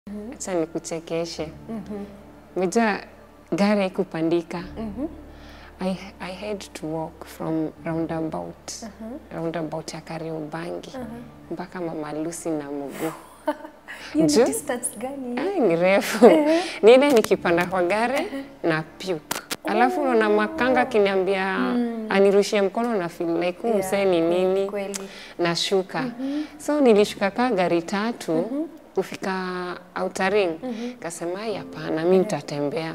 Acha nikuchekeshe. Meja gari haikupandika. I, I had to walk from roundabout roundabout ya Kariobangi mpaka Mama Lucy na mguu. Hiyo ni Ju- distance gani? Ai, ni refu. Ni ile nikipanda kwa gari na puke. Alafu unaona makanga akiniambia anirushie mkono na feel like huu msee ni nini Kweli. nashuka. So nilishuka kaa gari tatu kufika Outer Ring. Kasema "Ai, hapana, mi nitatembea.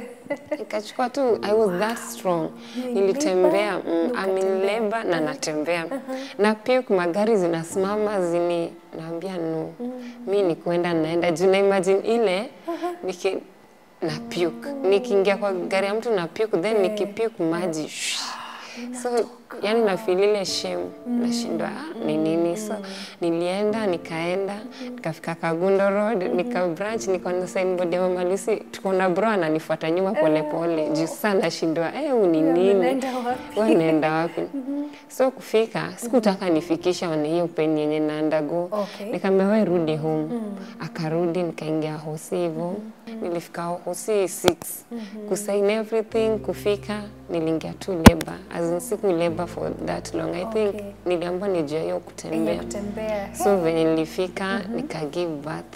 Nikachukua tu, I was that strong. Nilitembea, mm, I'm in labor na natembea. Na pia magari zinasimama zini naambia no. Mi ni kuenda naenda juu na imagine ile niki na puke. Nikiingia kwa gari ya mtu na puke then nikipuke maji. shh. So yani nafeel ile shame nashindwa ah, ni nini so nilienda nikaenda nikafika Kagundo Road nika branch nikaona signboard ya Mama Lucy tuko na bro ananifuata nyuma polepole juu sasa nashindwa eh huu ni nini Unaenda wapi? wewe unaenda wapi so kufika sikutaka nifikisha wana hiyo peni yenye naenda go Okay. nikamwambia wewe rudi home akarudi nikaingia hosi hivyo nilifika hosi 6 kusign everything kufika niliingia tu labor as in siku labor for that long i think Okay. niliambiwa nijue hiyo Yenye kutembea kutembea. so venye nilifika nika give birth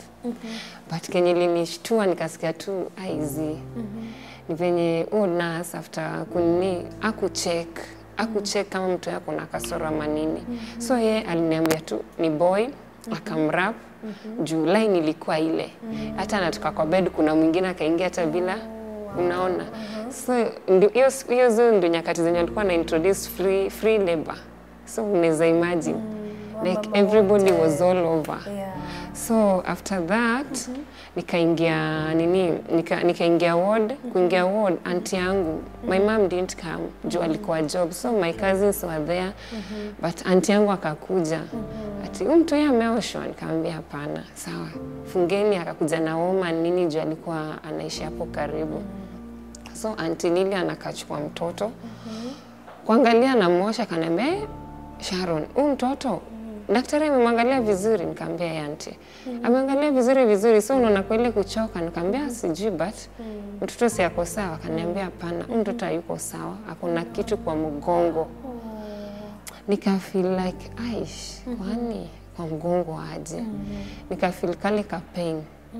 but kenye linishtua nikasikia tu aizi ni venye huo nurse after kunini akucheck akucheck kama mtu yako na kasoro ama nini so ye aliniambia tu ni boy akamrap juu line ilikuwa ile hata anatoka kwa bed kuna mwingine akaingia hata bila unaona so ndio- hiyo hiyo zo ndio nyakati zenye alikuwa na introduce free, free labor so unaweza imagine like wamama everybody wote. was all over Yeah. so after that nikaingia nini nika, nikaingia ward kuingia ward anti yangu my mom didn't come juu alikuwa job so my cousins were there but anti yangu akakuja ati huyu mtu yeye ameoshwa nikamwambia hapana sawa fungeni akakuja na woman nini juu alikuwa anaishi hapo karibu so anti Lili anakachukua mtoto kuangalia namwosha akaniambia "Eh, Sharon huyu mtoto daktari amemwangalia vizuri nikamwambia "Eh, aunty ameangalia vizuri vizuri so unaona kweli kuchoka nikamwambia sijui but mtoto si ako sawa akaniambia hapana huyu mtoto hayuko sawa ako na kitu kwa mgongo nika feel like aish kwani kwa mgongo aje nika feel kale ka pain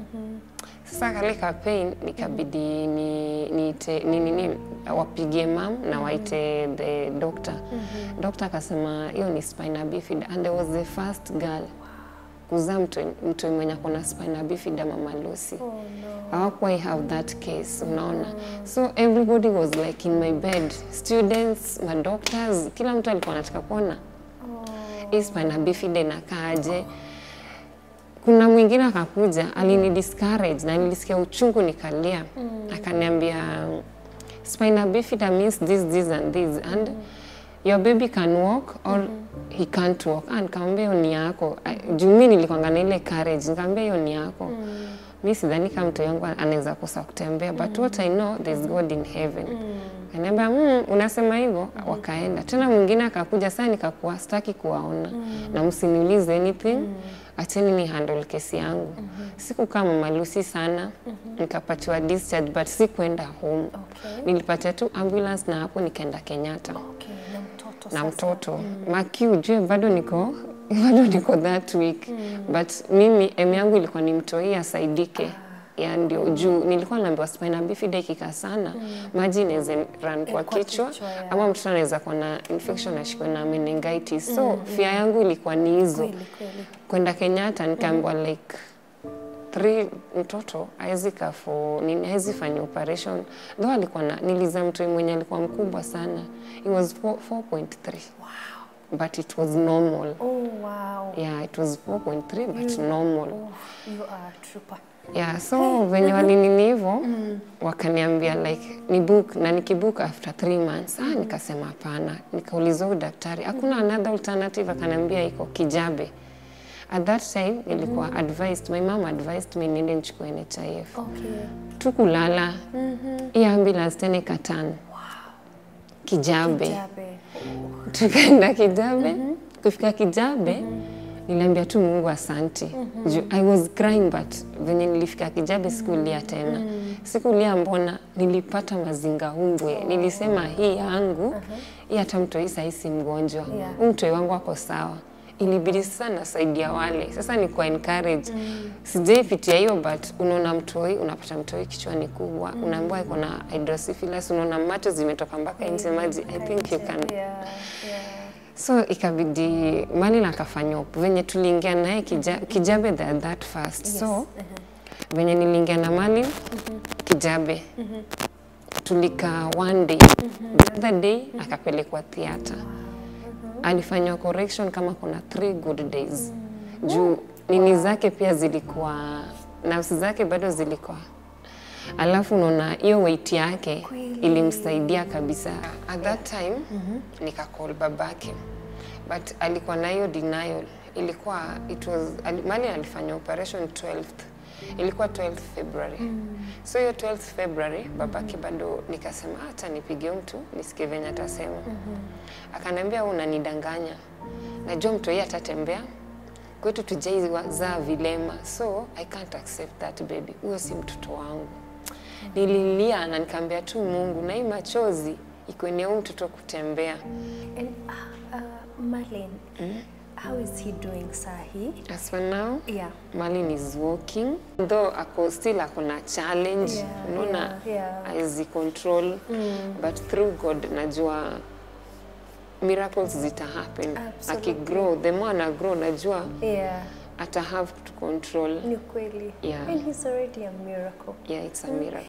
sasa kale ka pain nikabidi ni niite ni nini wapigie mam na waite the doctor doctor akasema hiyo ni spina bifida and I was the first girl kuzaa mtu mtu mwenye ako na spina bifida mama Lucy Oh no. hawakuwahi have that case unaona so everybody was like in my bed students madoctors kila mtu alikuwa anataka kuona hii spina bifida inakaaje kuna mwingine akakuja alini discourage na nilisikia uchungu nikalia akaniambia spina bifida means this this and this and your baby can walk or he can't walk ah nikamwambia hiyo ni yako Ah, juu mimi nilikwanga na ile courage nikamwambia hiyo ni yako mi sidhani kama mtu yangu anaweza kosa kutembea but what I know there's God in heaven Kaniambia mm, unasema hivyo wakaenda tena mwingine akakuja saa nikakuwa staki kuwaona na msiniulize anything acheni ni handle kesi yangu sikukaa Mama Lucy sana nikapatiwa discharge but sikuenda home Okay. nilipatia tu ambulance na hapo nikaenda Kenyatta Okay, na mtoto na sasa. mtoto maki ujue bado niko bado niko that week but mimi em yangu ilikuwa ni mtoi asaidike ya ndio juu nilikuwa naambiwa spina bifida ikikaa sana maji inaweza run kwa kwa kichwa kichwa, ya. ama mtoto anaweza kuwa na infection ashikwe na meningitis so fia yangu ilikuwa ni hizo Kweli kweli. kwenda Kenyatta nikaambiwa like three mtoto hawezi kafo nini hawezi fanya operation though alikuwa na niliza mtu mwenye alikuwa mkubwa sana it was 4 4.3 Wow. but it was normal Oh wow. yeah it was 4.3 but normal Oh, you are a trooper. yeah so venye walinini hivyo wakaniambia like ni book na nikibook after three months ah nikasema hapana nikauliza huyu daktari hakuna another alternative akaniambia iko kijabe at that time nilikuwa advised my mom advised me niende nichukue NHIF Okay. tukulala hii ambulance tena ikatana kijabe Jabe. tukaenda kijabe kufika kijabe niliambia tu Mungu asanti. Ju- I was crying but venye nilifika Kijabe sikulia tena. Sikulia mbona nilipata mazinga umbwe. Nilisema hii yangu, hii hata mtoi sahii si mgonjwa. Yeah. Huu mtoi wangu ako sawa. Ilibidi sasa nasaidia wale. Sasa ni kwa encourage. Sijaipitia hiyo but unaona mtoi, unapata mtoi kichwani kubwa, unaambiwa iko na hydrocephalus, unaona macho zimetoka mpaka nje maji. I think you can Yeah, yeah. So ikabidi Malin akafanya op- venye tuliingia naye kija, Kijabe that, that fast. Yes. So uh-huh. venye niliingia na Malin Kijabe tulika one day the other day akapelekwa theatre alifanywa correction kama kuna three good days juu nini zake pia zilikuwa nafsi zake bado zilikuwa alafu unaona hiyo weight yake Kweli. ilimsaidia kabisa at that time nikacall babake but alikuwa na hiyo denial ilikuwa it was ali, mali alifanya operation 12th ilikuwa 12th February so hiyo 12th February babake bado nikasema hata nipigie mtu nisikie venye atasema akaniambia wewe unanidanganya najua mtu hii atatembea kwetu tujaizaa vilema so i can't accept that baby huyo si mtoto wangu nililia na nikaambia tu mungu na hii machozi ikwenye huu mtoto kutembea And uh, uh, Marlene, how is he doing sahi? as for now Yeah. Malin is walking though ako still ako na challenge Yeah, unaona yeah, yeah. haezi control but through god najua miracles zita happen Absolutely. akigrow the more ana grow najua Yeah. ata have to control Ni kweli. Yeah. And he's already a miracle. yeah it's a miracle